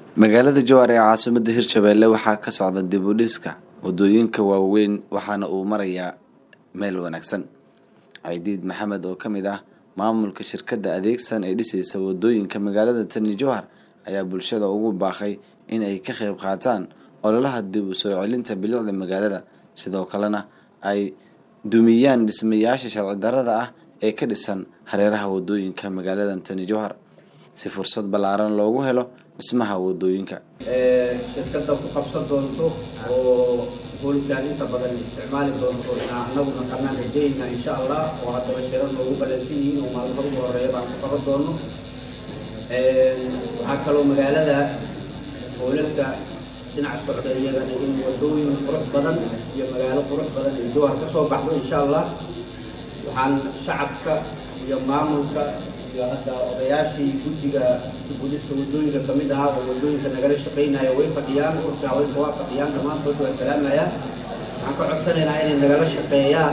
magaalada jowhar ee caasimada hirshabelle waxaa ka socda dib u dhiska wadooyinka waaweyn waxaana uu marayaa meel wanaagsan caydiid maxamed oo kamid ah maamulka shirkadda adeegsan ee dhisaysa wadooyinka magaalada tani jowhar ayaa bulshada ugu baaqay in ay ka qeyb qaataan ololaha dib u soo celinta bilicda magaalada sidoo kalena ay dumiyaan dhismayaasha sharci darada ah ee ka dhisan hareeraha wadooyinka magaalada tani jowhar si fursad ballaaran loogu helo dhismaha wadooyinka shirkadda ku qabsan doonto oo hoolkaan inta badan isticmaali doonto inaa anagu naqanaan rajayna insha allah oo haddaba shirar noogu balansan yihiin oo maalmaha ugu horeeya baan ku qaban doono waxaa kaloo magaalada hoolalka dhinac socda iyagana in wadooyin qurux badan iyo magaalo qurux badan iyo jowhar ka soo baxdo insha allah waxaan shacabka iyo maamulka iyo hadda odayaashii guddiga gudista wadooyinka kamid ahaa oo wadooyinka nagala shaqaynaya way fadhiyaan urka haweenka waa fadhiyaan dhammaantood waa salaamaya waxaan ka codsanaynaa inay nagala shaqeeyaan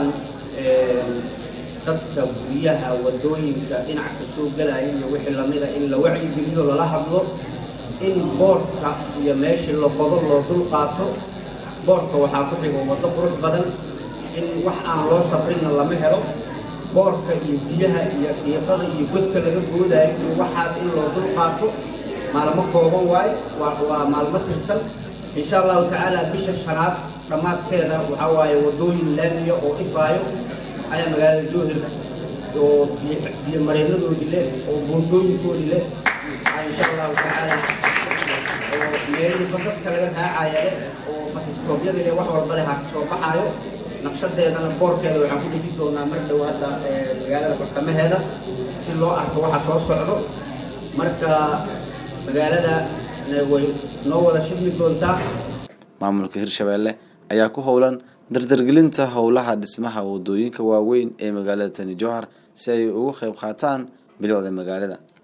dadka guryaha wadooyinka dhinac ka soo galaya iyo wixii lamida in la wacyigeliyo lala hadlo in boorka iyo meeshii la qodo loo dul qaato boorka waxaa ku xigo waddo qurux badan in wax aan loo sabrinna lama helo boorka iyo biyaha iyo qiiqada iyo godka laga goodayo iyo waxaas in loo dul qaato maalmo kooban waaye waa maalmo tirsan insha allahu tacaala bisha shanaad dhammaadkeeda waxaa waaye wadooyin laamiya oo ifaayo ayaa magaalada jowhar oo biyo mareenadoodii leh oo buundooyinkoodii leh insha allahu tacaala oo meelihii basaska laga raacaya leh oo basistoobyadii leh wax walba leh ha kasoo baxaayo naqshadeedana boorkeeda waxaan ku deji doonaa mar dhow hadda magaalada bartamaheeda si loo arko waxa soo socdo marka magaalada way noo wada shidmi doontaa maamulka hirshabelle ayaa ku howlan dardargelinta howlaha dhismaha wadooyinka waaweyn ee magaalada tani jowhar si ay ugu qeyb qaataan bilicda magaalada